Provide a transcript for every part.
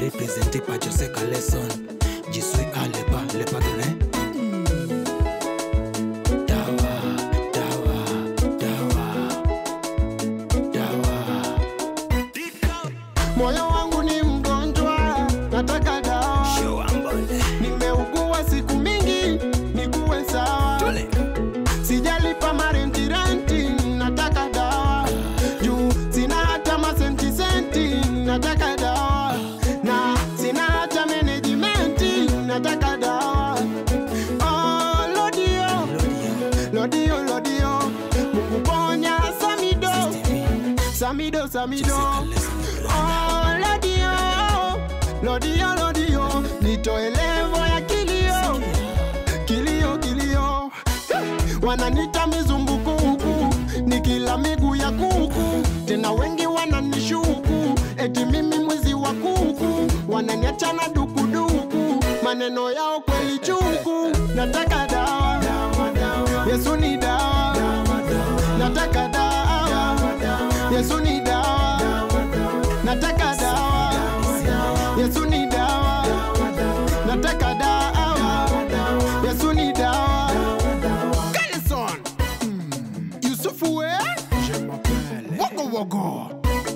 présenté par José Caleson. Je suis à l'épa, l'épa donné. Dawa, dawa, dawa, dawa. Moyo wangu ni mgonjwa, nataka dawa. Nimeugua siku mingi, nikuwe sawa. Sijalipa marenti renti, nataka dawa. Juu sina hata masenti senti, nataka dawa. Na sina hata management, nataka dawa. Oh, lodio, lodio, lodio. Mungu ponya Samido, Samido, Samido. Oh, lodio, lodio, lodio. Nitoe levo ya kilio, kilio, kilio. Wananita mizumbukuku, nikila miguu ya kuku. Tena wengi wananishuku, eti mimi mwizi wa kuku. Wananiacha na dukuduku, maneno yao kweli chuku. Nataka dawa, Yesu ni dawa. Nataka dawa, Yesu ni dawa. Nataka dawa, Yesu ni dawa. Nataka dawa, Yesu ni dawa. Kalison, Yusufu we, wogo wogo.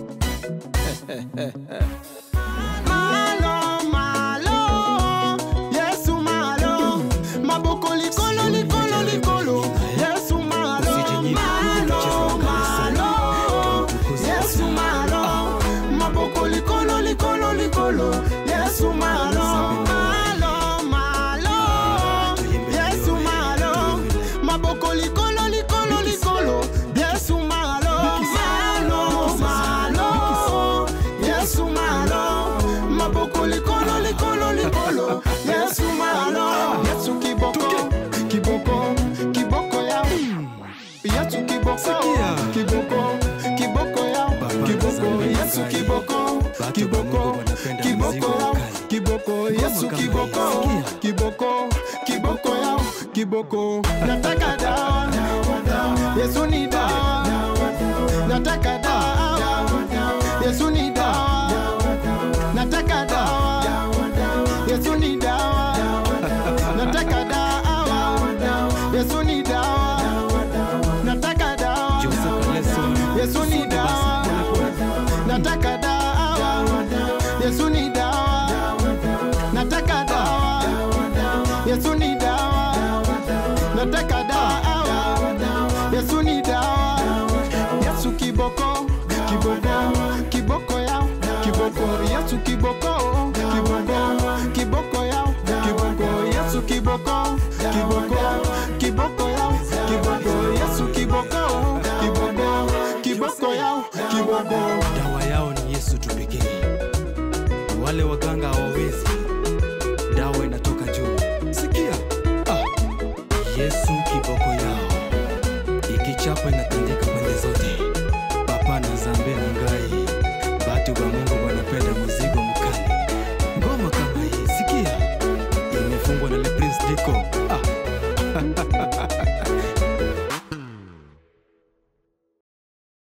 Malo, malo, Yesu malo, maboko likolo, likolo, likolo, Yesu malo, malo, malo, Yesu malo, maboko likolo, likolo, likolo, Yesu malo, malo, malo, Yesu malo, maboko likolo, likolo, likolo, Yesu malo, malo, malo, Yesu malo, maboko likolo, likolo, likolo, Yesu malo, Yesu kiboko, kiboko, kiboko ya Yesu kiboko, Sikia. kiboko, kiboko ya Baba kiboko, Zambe Yesu Makai. kiboko, Watu kiboko, wa Mungu wanapenda kiboko mzigo ya mkali. kiboko, Yesu kama kiboko, hii. Sikia. kiboko, kiboko ya kiboko, nataka dawa, Yesu ni dawa, nataka dawa, Yesu ni dawa, nataka dawa, Yesu ni dawa, nataka dawa, Yesu ni dawa, nataka dawa, José Caleson. Yesu ni dawa, nataka dawa, Yesu ni dawa, nataka dawa, Yesu ni dawa, nataka dawa, Yesu ni dawa, Yesu kiboko, kiboko, kiboko yao, kiboko, Yesu kiboko, kiboko, kiboko yao, kiboko, Yesu kiboko, kiboko, kiboko yao, kiboko, Yesu kiboko, kiboko, kiboko yao, kiboko. dawa yao ni yesu tu pekee wale waganga hawawezi dawa inatoka juu sikia ah. yesu